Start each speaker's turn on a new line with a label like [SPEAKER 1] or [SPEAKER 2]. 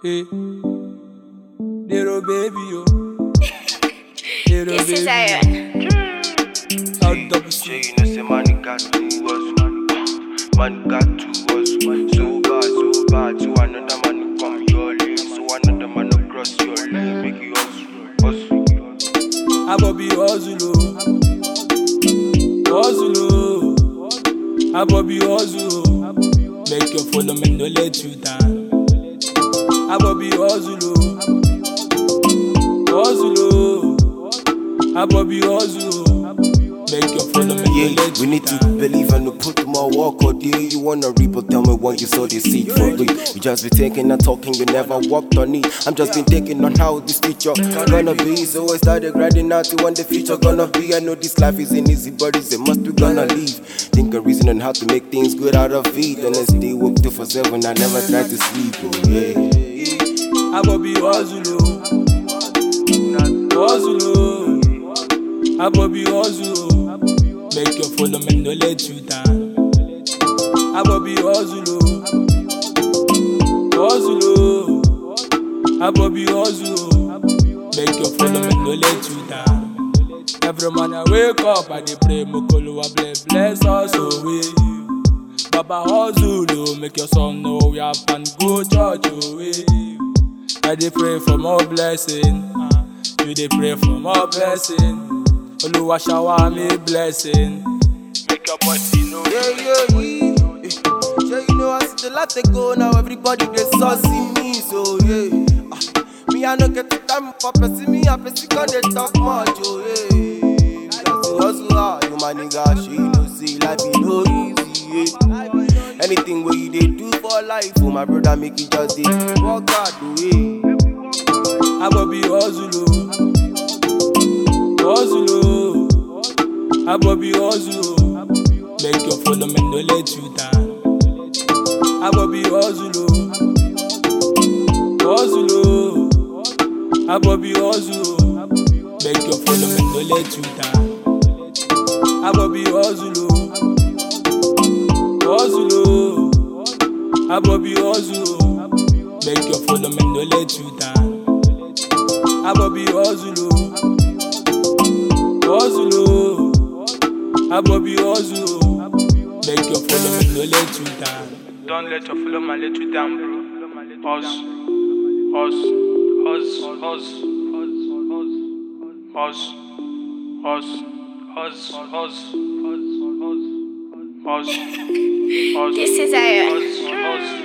[SPEAKER 1] Hey. Little baby, yo. Little
[SPEAKER 2] This is
[SPEAKER 1] baby.
[SPEAKER 2] Aaron.
[SPEAKER 1] Out double
[SPEAKER 3] Sure
[SPEAKER 1] C.
[SPEAKER 3] you know say money got to us Man got to us So bad, so bad So another man come your lane So another man no cross your lane Make you hustle, hustle
[SPEAKER 1] Abobi hustle, oh. hustle, oh. Abobi hustle, oh. make your follow me, no let you down. Abobi hustle, oh. hustle, oh. Abobi hustle, oh. make your follow me, no
[SPEAKER 3] Yeah,
[SPEAKER 1] let
[SPEAKER 3] we
[SPEAKER 1] you
[SPEAKER 3] need to
[SPEAKER 1] down.
[SPEAKER 3] believe and to put more work or deal You wanna reap or tell me what you saw this seed for real You just be thinking and talking, you never walked on it I'm just been thinking on how this future gonna be So I started grinding out to when the future gonna be I know this life isn't easy but it's a must we gonna leave Think and reason on how to make things good out of it And I stay work 2 for 7, I never try to sleep, oh yeah
[SPEAKER 1] Abobi hustle, oh. hustle, oh. Abobi hustle, oh. make your follow me, no let you down. Abobi hustle, oh. hustle, oh. Abobi hustle, oh. make your follow me, no let you down. Every man I wake up, I dey pray, Mokolo, I bless, bless us away. Baba hustle, oh, make your son know we have and go church away. I dey pray for more blessing. uh, You dey pray for more blessing. Oluwa shower me blessing. Make your body know.
[SPEAKER 3] Yeah, yeah, yeah. Yeah, you know, I see the lot they go now. Everybody they saucy me, so yeah. Ah, me, I no get the time for person. Me, I person can they talk much, oh yeah. Just to hustle hard, you my nigga. She no see life is no easy, yeah. Anything where you they do for life, oh my brother, make it just dey work hard, oh yeah.
[SPEAKER 1] Abobi hustle, oh. hustle, oh. Abobi hustle, oh. make your follow me, no let you down. Abobi hustle, oh. hustle, oh. Abobi hustle, oh. make your follow me, no let you down. Abobi hustle, oh. hustle, oh. Abobi hustle, oh. make your follow me, no let you down. Abobi hustle, oh. hustle, oh. Abobi hustle, oh. make your follow me, no let you down.
[SPEAKER 4] Don't let your follow man let you down, bro. Us, us, us, us, us, us, us, us, us, us, us, us,
[SPEAKER 2] This is Aaron.
[SPEAKER 4] us, us.